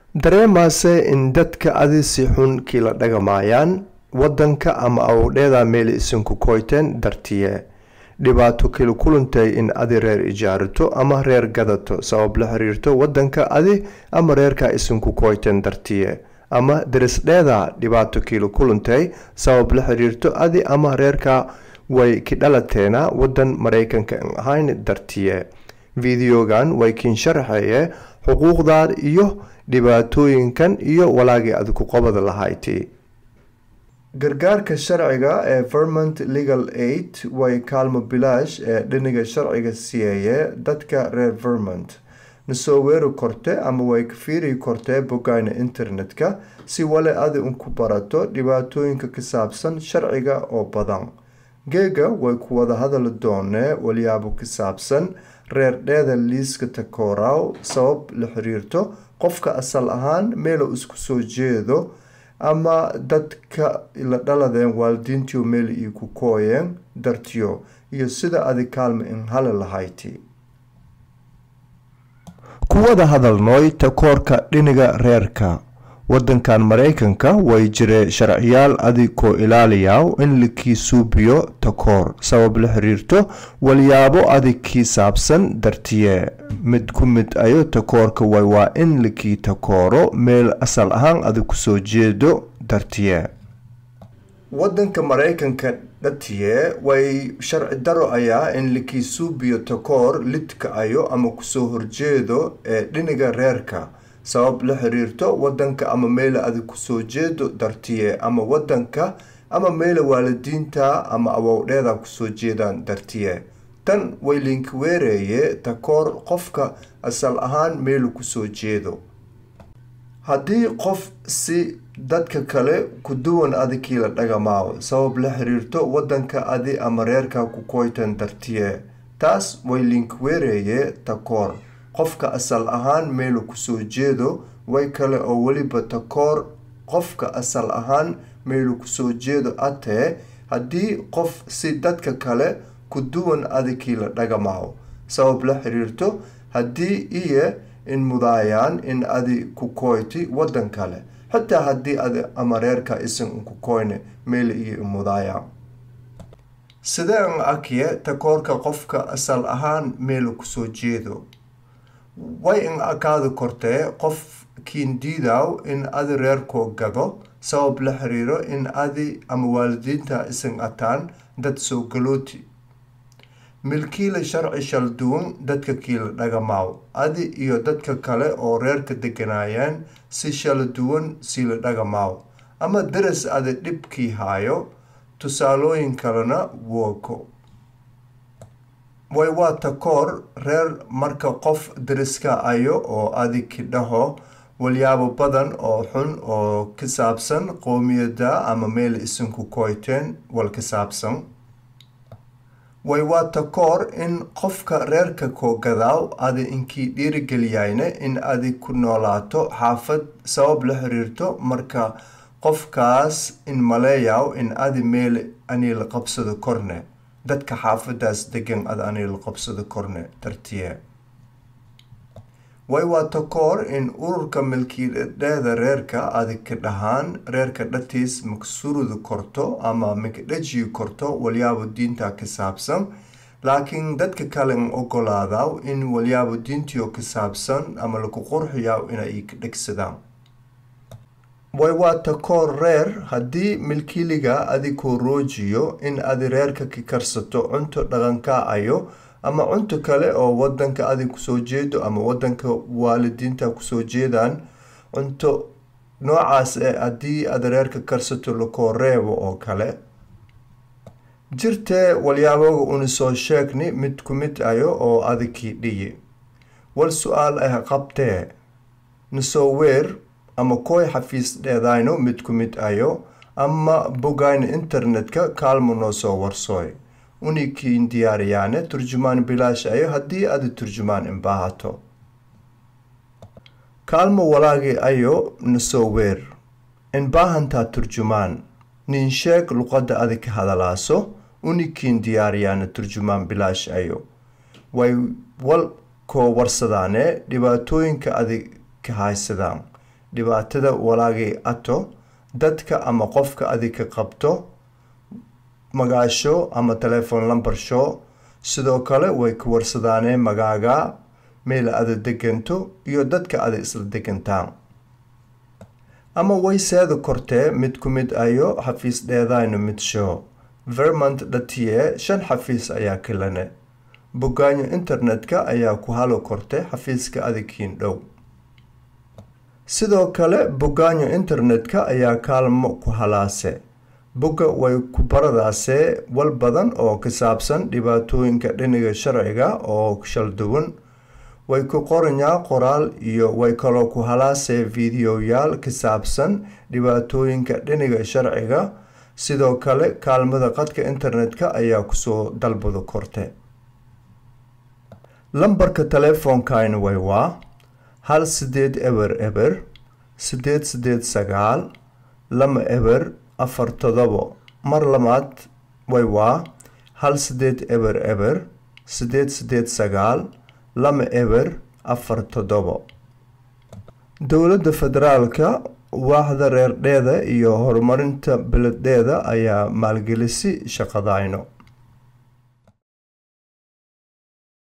dareemaase in dadka adi si xun kiila dhagamaayaan wadanka ama awdheeda meel isinku koyteen dartiye dhibaato kila kulantay in adi reer ijaarato ama reer gadato sabab la xiriirto wadanka adi ama reerka isinku koyteen dartiye ama darisdheeda dhibaato kiila kulantay sabab la xiriirto adi ama reerka way ki dhalateena wadan mareykanka ahayn dartiye videogan way kiin sharaxaye xuquuqdaad iyo dhibaatooyinkan iyo walaagii aad ku qabada lahayti gargaarka sharciga ee vermont legal aid way kaalmo bilaash ee dhiniga sharciga siiyeye dadka reer vermont nasoo weeri korte ama way ka fiiri kortee bogayna internetka si wale adi unku barato dhibaatooyinka ka saabsan sharciga oo badan geega way ku wada hadali doonee walyaabo ka saabsan reerdheeda liiska takooraw sabab la xiriirto qofka asal ahaan meelo isku soo jeedo ama dadka la dhaladeen waalidiintiio meel io ku kooyeen dartiyo iyo sida adi kaalma in hali lahayti kuwada hadalnooy takoorka dhiniga reerka wadankan mareykanka way jire sharciyaal adikoo ilaaliyaw in lakii suubiyo takoor sabab la xiriirto walyaabo adig kii saabsan dartiye mid ku mid ayo takoorka way waa in lakii takooro meel asal ahaan adig kusoo jeedo dartiye wadanka mareykanka dhatiye way sharci daro ayaa in lakii suubiyo takoor lidka ayo ama kusoo horjeedo ee dhiniga reerka sabab la xiriirto wadanka ama meela adig kusoo jeedo dartiye ama wadanka ama meela waalidiinta ama awowdheeda kusoo jeedaan dartiye tan way linka weereeye takoor qofka asal ahaan meelu kusoo jeedo haddii qof si dadka kale ku duwan adikii la dhagamaawo sabab la xiriirto wadanka adi ama reerka ku koytan dartiye taas way linka weereeye takoor qofka asal ahaan meelu kusoo jeedo way kale oo weliba takoor qofka asal ahaan meelu kusoo jeedo atee haddii qof si dadka kale ku duwan adikii la dhagamaawo sabab la xiriirto haddii iyo in mudaayaan in adi ku koyti wadan kale xitaa haddii adi ama reerka isan ku koyne meel iyo mudaayaan sideen akye takoorka qofka asal ahaan meelu kusoo jeedo way in akaadi kortee qof kiindiidaw in adi reerkoo gado sabab la xiriiro in adi ama waalidiinta isan ataan dad soo galooti milkiila sharci shal duwan dadka kiila dhagamaaw adi iyo dadka kale oo reerka deganaayeen si shala duwan siila dhagamaaw ama daras adi dhibkii haayo tusaalooyin kalena wooko way waa takoor reer marka qof dariska ayo oo adi kidhaho walyaabo badan oo xun oo ka saabsan qoomiyada ama meel isinku koyteen wal ka saabsan way waa takoor in qofka reerka koo gadaaw adi inkii dhiirigeliyayne in adi ku noolaato xaafad sabab la xiriirto marka qofkaas in maleeyaw in adi meel anii la qabsado korne dadka xaafadaas degan ad anii la qabsado korne dartiye way waa takoor in ururka milkiidheeda reerka adig ka dhahaan reerka dhatiis maksurudi korto ama makadhajiyi korto walyaabo diinta ka saabsan laakiin dadka kale n ogolaadaw in walyaabo diintiyo ka saabsan ama laku qurxiyaw inay ka dhegsadaan way waa takoor reer haddii milkiiliga adikoo roojiyo in adi reerka ka karsato cunto dhaqanka ayo ama cunto kale oo wadanka adig kusoo jeedo ama wadanka waalidiinta kusoo jeedaan cunto noocaas ee haddii aad reerka karsato lakoo reebo oo kale jirtee walyaaboga una soo sheegni mid ku mid ayo oo adikii dhiyi wal su-aal ah qabtee nasoo weer ama kooy xafiis dheedayno mid ku mid ayo ama bogayna internetka kaalmo noo soo warsooy unikiin diyaariyaane turjumaan bilaash ayo haddii adi turjumaan inbaahato kaalmo walaagi ayo nasoo weer inbaahantaa turjumaan nin sheeg luqadda adi ka hadalaaso unikiin diyaariyaane turjumaan bilaash ayo way wal koo warsadaane dhibaatooyinka adi ka haysadaan dhibaatada walaagay ato dadka ama qofka adika qabto magaasho ama telephone number show sidoo kale way ka warsadaaneen magaaga meel ada deganto iyo dadka ada isla degantaan ama way seeda kortee mid ku mid ayo xafiis dheedayno mid show vermont dhatiye shan xafiis ayaa kilane bogaanyo internetka ayaa ku halo kortay xafiiska adikiin dhow sidoo kale bogaanyo internetka ayaa kaalmo ku halaase bogga way ku baradaasee wal badan oo ka saabsan dhibaatooyinka dhiniga sharciga oo shalduwan way ku qoranyaa qoraal iyo way kaloo ku halaasee fideoyaal ka saabsan dhibaatooyinka dhiniga sharciga sidoo kale kaalmada qadka internetka ayaa kusoo dalbado korte lambarka teleefoonkayna way waa hal sideed eber eber sideed sideed sagaal lama eber afar todobo mar labaad way waa hal sideed eber eber sideed sideed sagaal lama eber afar todobo dowladda federaalka waaxda reerdheeda iyo horumarinta beledheeda ayaa maalgelisi shaqadayno